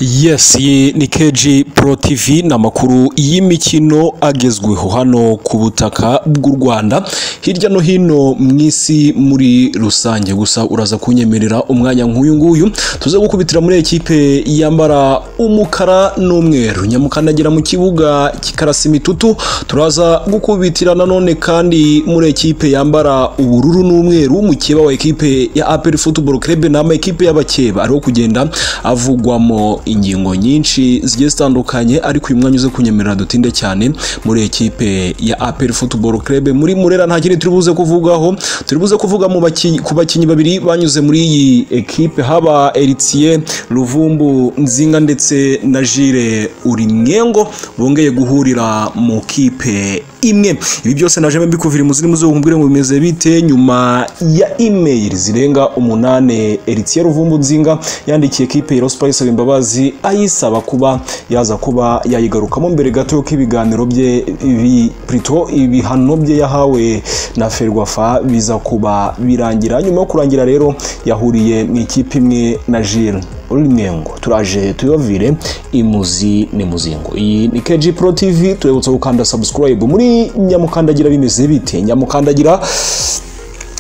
Yes, iyi ni KG Pro TV ni amakuru y'imikino agezweho hano ku butaka bw'u Rwanda hirya no hino mu isi muri rusange gusa uraza kunyemerera umwanya nk'uyu nguyu tuze gukubitira muri ekipe yambara umukara n'umweru nyamukanagira mu kibuga kikarasa imitutu turaza gukubitira nanone kandi muri ekipe yambara ubururu n'umweru umukeba wa ekipe ya APR Football Club ni ama ekipe y'abakeba ariho kugenda avugwamo ingingo nyinshi zigiye zitandukanye ariko uyu mwanya uze kunyemerera dutinde cyane muri ekipe ya APR Football Club muri Murera nta kindi turi buze kuvugaho turi buze kuvuga mu baki- ku bakinnyi babiri banyuze muri iyi ekipe haba Eritie Ruvumbu Nzinga ndetse na Jire Urimwengo bongeye guhurira mu kipe imwe ibi byose naje mbikuvira mu zirimo z'ubumbwire ngo bimeze bite nyuma ya email zirenga umunane Eritie Ruvumbu Nzinga yandikiye ekipe ya Rospa isaba imbabazi ayisaba kuba yaza kuba yayigarukamo mbere gato y'uko ibiganiro bye ibi plutôt ibihano bye yahawe na Ferwafa biza kuba birangira nyuma yo kurangira rero yahuriye mu ikipe imwe na Gilles urimwengo turaje tuyovire imuzi ni muzingo iyi ni KG Pro TV turabutse gukanda subscribe muri nyamukandagira bimeze bite nyamukandagira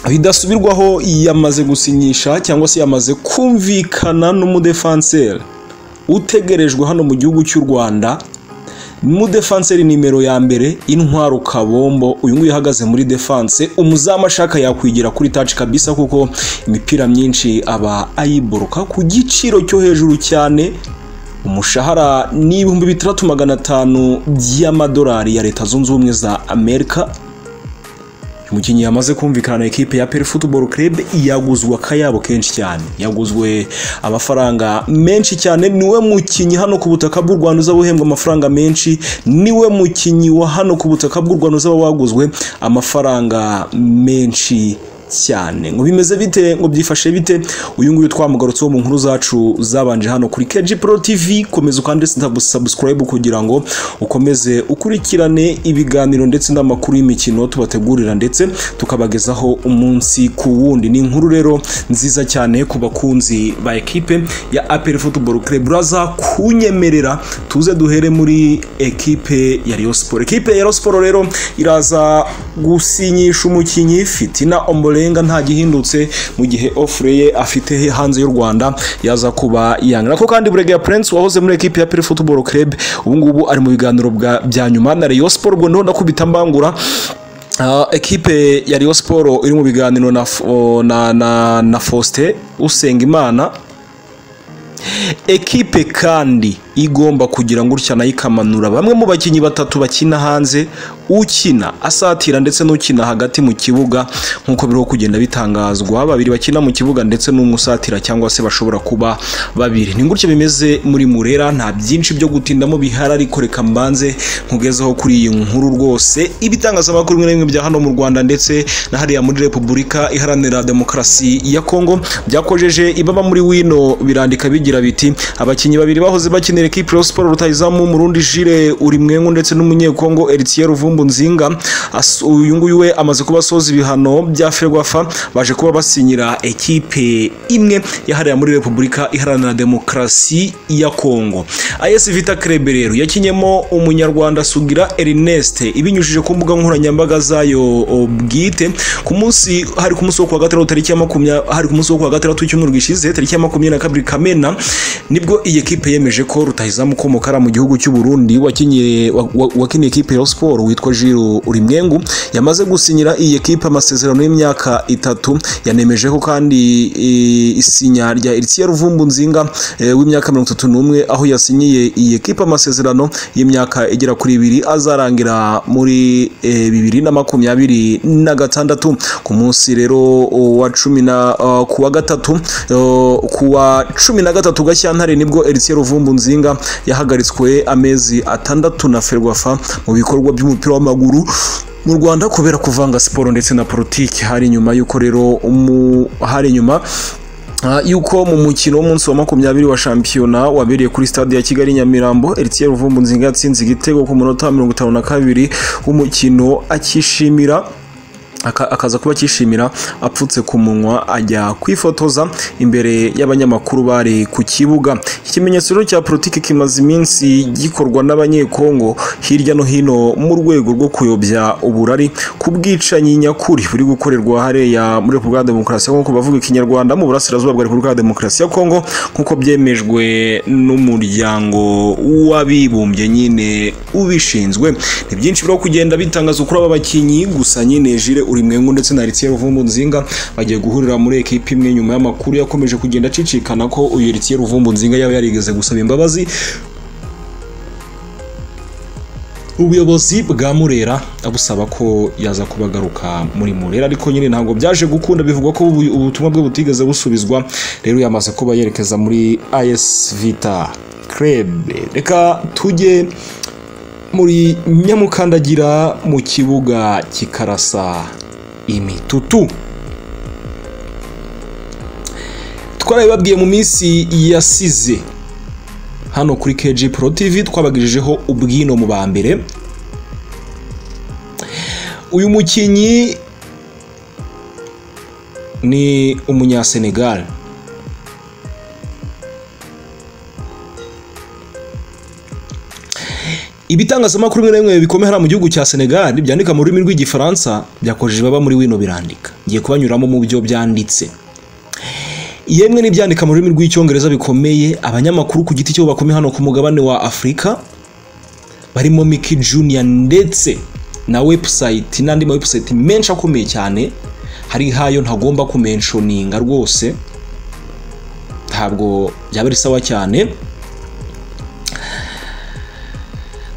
bidasubirwaho yamaze gusinyisha cyangwa se yamaze kumvikana n'umudefanseri utegerejwe hano mu gihugu cy'u Rwanda mu defanseri nimero ya mbere intwaro kabombo uyu nguyu uhagaze muri defanse umuzamu ashaka yakwigira kuri taci kabisa kuko imipira myinshi aba ayiboroka ku giciro cyo hejuru cyane umushahara ni ibihumbi bitandatu magana atanu by'amadolari ya leta zunze ubumwe za amerika umukinnyi yamaze kumvikana na ekipe ya Peri Football Club yaguzwe akayabo kenshi cyane yaguzwe amafaranga menshi cyane niwe mukinnyi hano ku butaka bw'u Rwanda uzaba uhembwa amafaranga menshi niwe mukinnyi wa hano ku butaka bw'u Rwanda uzaba waguzwe amafaranga menshi cyane ngo bimeze bite ngo byifashe bite uyu nguyu twamugarutseho mu nkuru zacu zabanje hano kuri KG Pro TV komeza ukande subscribe kugira ngo ukomeze ukurikirane ibiganiro ndetse n'amakuru y'imikino tubategurira ndetse tukabagezaho umunsi ku wundi ni inkuru rero nziza cyane ku bakunzi ba ekipe ya APR Football Club uraza kunyemerera tuze duhere muri ekipe ya Rayon Sport ekipe ya Rayon Sport rero iraza gusinyisha umukinnyi Fitina Ombolenga nta gihindutse mu gihe offre ye afite he hanze y'u Rwanda yaza kuba yanga nako kandi Buregeya Prince wahoze muri ekipe ya Pele Football Club ubu ngubu ari mu biganiro bwa- bya nyuma na Rayon Sport ubwo niho nakubita mbangura Uh, ekipe ya Rayon Sport iri mu biganiro na, F- o- na, na, na Faustin Usengimana ekipe kandi igomba kugira ngo utya nayo ikamanura bamwe mu bakinnyi batatu bakina hanze ukina asatira ndetse n'ukina hagati mu kibuga nk'uko biriho kugenda bitangazwa babiri bakina mu kibuga ndetse n'umwe usatira cyangwa se bashobora kuba babiri ni gutya bimeze muri murera nta byinshi byo gutindamo bihari ariko reka mbanze nkugezeho kuri iyi nkuru rwose ibitangazamakuru bimwe na bimwe bya hano mu Rwanda ndetse na hariya muri Repubulika iharanira demokarasi ya Kongo byakojeje ibaba muri wino birandika bigira biti abakinnyi babiri bahoze bakinira ekipe ya Sport rutayizamu Murundi Jire Urimwengu ndetse n'umunyekongo Eritier Ruvumbu Nzinga As- uyu nguyu we amaze kuba asoza ibihano bya Ferwafa baje kuba basinyira ekipe imwe yahariye muri Repubulika iharanira demokarasi ya Kongo AS Vita Club rero yakinyemo umunyarwanda Sugira Ernest ibinyujije ku mbuga nkoranyambaga zayo o, bwite ku munsi hari ku munsi wo kuwa gatandatu tariki ya makumya hari ku munsi wo kuwa gatandatu w'icyumweru gishize tariki ya makumyabiri na kabiri Kamena nibwo iyi ekipe yemeje ko rutahizamu ko Mukara mu gihugu cy'u Burundi wakinye wa- wa- wakiniye ekipe ya Sport witwa Jiro Urimwengu yamaze gusinyira iyi ekipe amasezerano y'imyaka itatu yanemeje ko kandi e, isinya rya Eritier Ruvumbu Nzinga e, w'imyaka mirongo itatu n'umwe aho yasinyiye iyi ekipe amasezerano y'imyaka igera kuri ibiri azarangira muri e, bibiri na makumyabiri na gatandatu ku munsi rero wa cumi na uh, kuwa gatatu uh, kuwa cumi na gatatu Gashyantare nibwo Eritier Ruvumbu Nzinga yahagaritswe amezi atandatu na Ferwafa mu bikorwa by'umupira w'amaguru mu Rwanda kubera kuvanga siporo ndetse na politiki hari nyuma y'uko rero umu hari nyuma Ah, yuko mu mukino w'umunsi wa makumyabiri wa shampiyona wabereye kuri stade ya Kigali Nyamirambo Eritier Ruvumbu Nzinga yatsinze igitego ku munota wa mirongo itanu na kabiri w'umukino akishimira aka- akaza kuba akishimira apfutse ku munwa ajya kwifotoza imbere y'abanyamakuru bari ku kibuga iki kimenyetso rero cya politiki kimaze iminsi gikorwa n'abanyekongo hirya no hino mu rwego rwo kuyobya uburari ku bwicanyi nyakuri buri gukorerwa hariya muri repubulika ya demokarasi ya kongo bavuga ikinyarwanda mu burasirazuba bwa repubulika ya demokarasi ya kongo nk'uko byemejwe n'umuryango w'abibumbye nyine ubishinzwe ni byinshi byo kugenda bitangaza kuri aba bakinnyi gusa nyine Jire Urimwengu ndetse na Heritier Ruvumbu Nzinga bagiye guhurira muri ekipe imwe nyuma y'amakuru yakomeje kugenda acicikana ko uyu Heritier Ruvumbu Nzinga yaba yarigeze gusaba imbabazi ubuyobozi bwa Murera abusaba ko yaza kubagaruka muri Murera ariko nyine ntabwo byaje gukunda bivugwa ko ubu- ubutumwa bwe butigeze busubizwa rero yamaze kuba yerekeza muri AS Vita Club reka tujye muri nyamukandagira mu kibuga kikarasa imitutu twarabibabwiye mu minsi yasize hano kuri KG Pro TV twabagirijeho ubwino mu ba mbere uyu mukinnyi ni umunyasenegal ibitangazamakuru bimwe na bimwe bikomeye hariya mu gihugu cya senegal byandika mu rurimi rw'igifaransa byakoresheje baba muri wino birandika ngiye kubanyuramo mu byo byanditse yemwe n'ibyandika mu rurimi rw'icyongereza bikomeye abanyamakuru ku giti cyo bakomeye hano ku mugabane wa afurika barimo miki junior ndetse na website n'andi ma website menshi akomeye cyane hari hayo ntagomba kumenshoninga rwose ntabwo byaba ari sawa cyane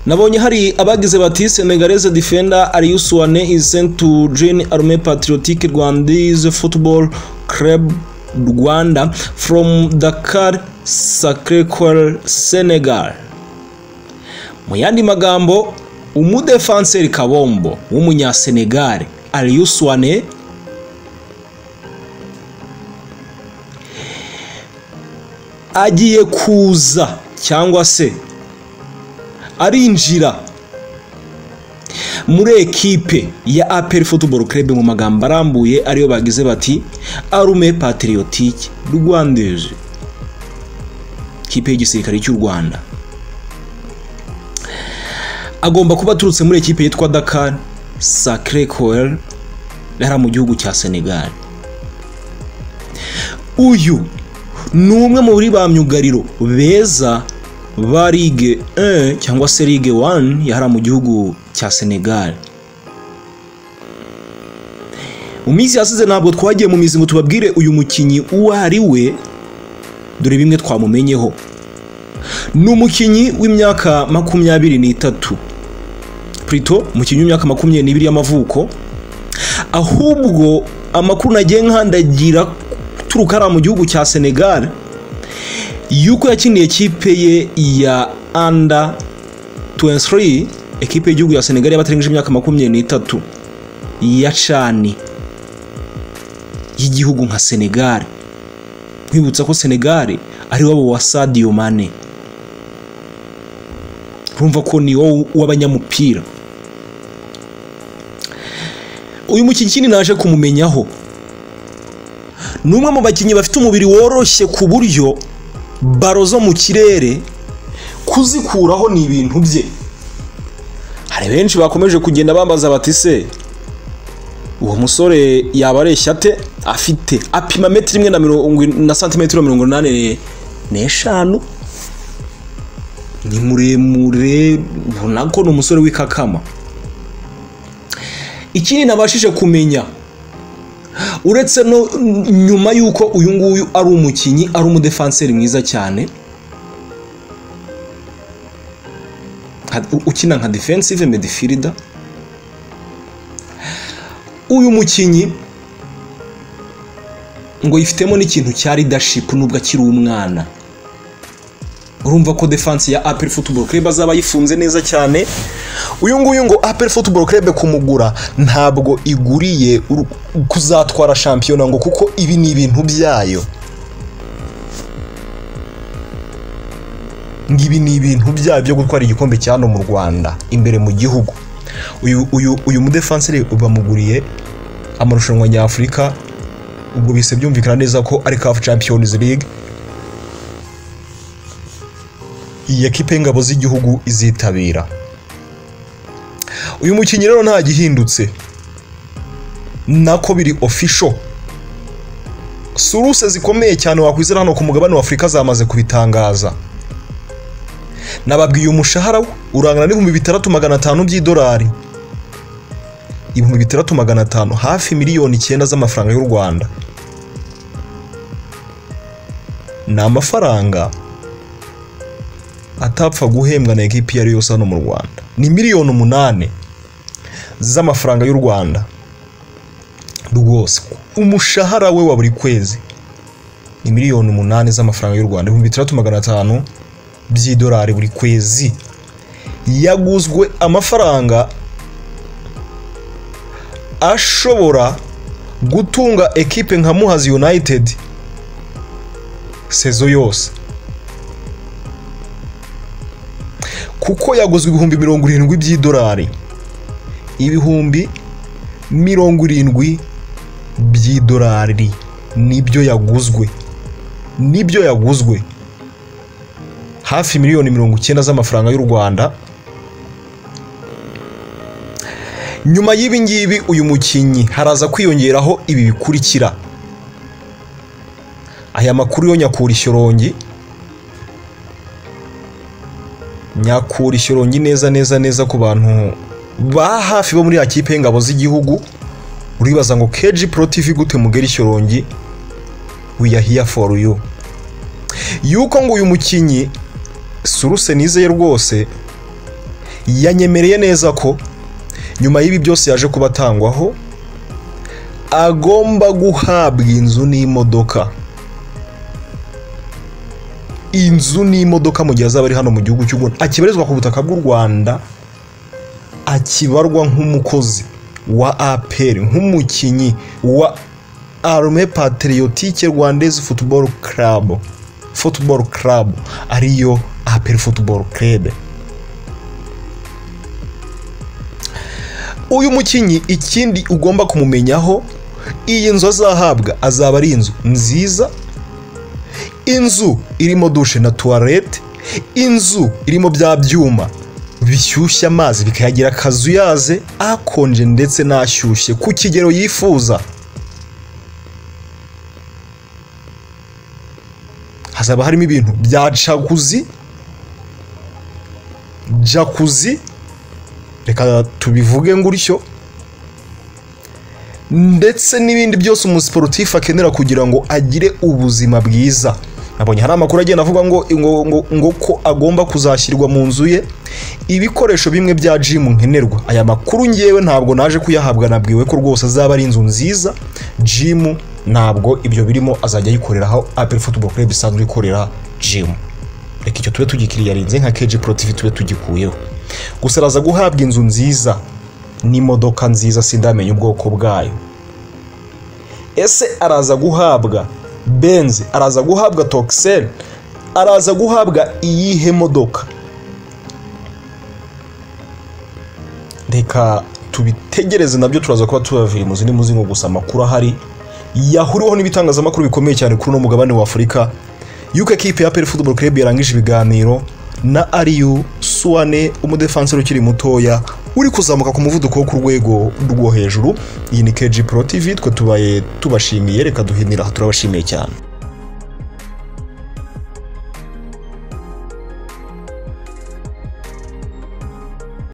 Nabonye hari abagize bati Senegalese defender Aliou Suwane is sent to join Armée Patriotique Rwandaise Football Club Rwanda from Dakar Sacré-Cœur Senegal. Mu yandi magambo umudefanseri Kabombo w'umunyasenegal Aliou Suwane agiye kuza cyangwa se arinjira muri ekipe ya APR Football Club mu magambo arambuye ariyo bagize bati Arume Patriotique Rwandaise ikipe y'igisirikare cy'u Rwanda agomba kuba aturutse muri ekipe yitwa Dakar Sacré Cœur yari mu gihugu cya Senegal uyu ni umwe mu bari ba myugariro beza ba Ligue 1 cyangwa se Ligue 1 yahara mu gihugu cya Senegal mu minsi yasize ntabwo twagiye mu mizi ngo tubabwire uyu mukinnyi uwo ari we dore bimwe twamumenyeho ni umukinnyi w'imyaka makumyabiri n'itatu Plutôt umukinnyi w'imyaka makumyabiri n'ibiri y'amavuko ahubwo amakuru nagiye nkandagira turuka hariya mu gihugu cya Senegal yuko yakiniye ikipe ye ya anda 23 ekipe y'igihugu ya senegali y'abatarengeje imyaka makumyabiri n'itatu ya cani y'igihugu nka senegali nkwibutsa ko senegali ari wabo wa sadio mane urumva ko ni wowe w'abanyamupira uyu mukinnyi naje kumumenyaho ni umwe mu bakinnyi bafite umubiri woroshye ku buryo baro zo mu kirere kuzikuraho ni ibintu bye hari benshi bakomeje kugenda bambaza bati se uwo musore yaba areshya ate afite apima metero imwe na mirongo in- na santimetero mirongo inani n'eshanu ni muremure ubona ko ni umusore w'ikakama ikindi nabashije kumenya uretse no nyuma y'uko uyu nguyu ari umukinnyi ari umudefanseri mwiza cyane nka- u- ukina nka defensive midfielder uyu mukinnyi ngo yifitemo n'ikintu cya leadership nubwo akiri umwana urumva ko defense ya Apple Football Club azaba yifunze neza cyane uyu nguyu ngo Apple Football Club kumugura ntabwo iguriye uru- kuzatwara shampiyona ngo kuko ibi ni ibintu byayo ngibi ni ibintu byayo byo gutwara igikombe cya hano mu Rwanda imbere mu gihugu uyu uyu uyu mudefanseri bamuguriye amarushanwa nyafurika ubwo bise byumvikana neza ko ari CAF Champions League iyi ekipe y'ingabo z'igihugu izitabira uyu mukinnyi rero nta gihindutse nako biri official suruse zikomeye cyane wakwizera hano ku mugabane wa Afurika zamaze kubitangaza nababwiye umushahara we urangana n'ibihumbi bitandatu magana atanu by'idolari ibihumbi bitandatu magana atanu hafi miliyoni icyenda z'amafaranga y'u rwanda ni amafaranga atapfa guhembwa na ekipi iyo ari yose hano mu rwanda ni miliyoni umunani z'amafaranga y'u rwanda rwose umushahara we wa buri kwezi ni miliyoni umunani z'amafaranga y'u rwanda ibihumbi bitandatu magana atanu by'idolari buri kwezi yaguzwe amafaranga ashobora gutunga ekipe nka muhazi united sezo yose kuko yaguzwe ibihumbi mirongo irindwi by'idolari ibihumbi mirongo irindwi by'idolari nibyo yaguzwe nibyo yaguzwe hafi miliyoni mirongo icyenda z'amafaranga y'u rwanda nyuma y'ibi ngibi uyu mukinnyi haraza kwiyongeraho ibi bikurikira aya makuru yo nyakura ishyorongi nyakura ishyorongi neza neza neza ku bantu ba hafi bo muri ya kipe y'ingabo z'igihugu uribaza ngo keji porotivi gute mugera ishyorongi wiyahiya foru yu yuko ngo uyu mukinnyi suruse nizeye rwose yanyemereye neza ko nyuma y'ibi byose yaje kuba atangwaho agomba guhabwa inzu n'imodoka inzu n'imodoka mu gihe azaba ari hano mu gihugu cy'u Rwanda akibarizwa ku butaka bw'u Rwanda akibarwa nk'umukozi wa APR nk'umukinnyi wa Arme Patriotique Rwandaise Football Club Football Club ariyo APR Football Club uyu mukinnyi ikindi ugomba kumumenyaho iyi nzu azahabwa azaba ari inzu nziza inzu irimo dushe na tuwarete inzu irimo bya byuma bishyushya amazi bikayagira akazuyaze akonje ndetse n'ashyushye ku kigero yifuza hazaba harimo ibintu bya jakuzi jakuzi reka tubivuge ngutyo ndetse n'ibindi byose umusiporutifu akenera kugira ngo agire ubuzima bwiza nabonye hari amakuru agenda avuga ngo ngo ko agomba kuzashyirwa mu nzu ye ibikoresho bimwe bya jimu nkenerwa aya makuru ngewe ntabwo naje kuyahabwa nabwiwe ko rwose azaba ari inzu nziza jimu ntabwo ibyo birimo azajya ayikoreraho aperi futuboro kureba isanzwe ikorera jimu reka icyo tube tugikiriyarinze nka keji porotivi tube tugikuyeho gusa araza guhabwa inzu nziza n'imodoka nziza sindamenya ubwoko bwayo ese araza guhabwa benzi araza guhabwa tokiseri araza guhabwa iyihe modoka reka tubitegereze nabyo turaza kuba tubavirimuzi muzingo gusa amakuru ahari yahuriweho n'ibitangazamakuru bikomeye cyane kuri uno mugabane wa afurika yuko ekipe ya peri futuboro kerebu yarangije ibiganiro na ariyu suwane umudefanseri ukiri mutoya uri kuzamuka ku muvuduko wo ku rwego rwo hejuru iyi ni keji pro tv twe tubaye tubashimiye reka duhinira turabashimiye cyane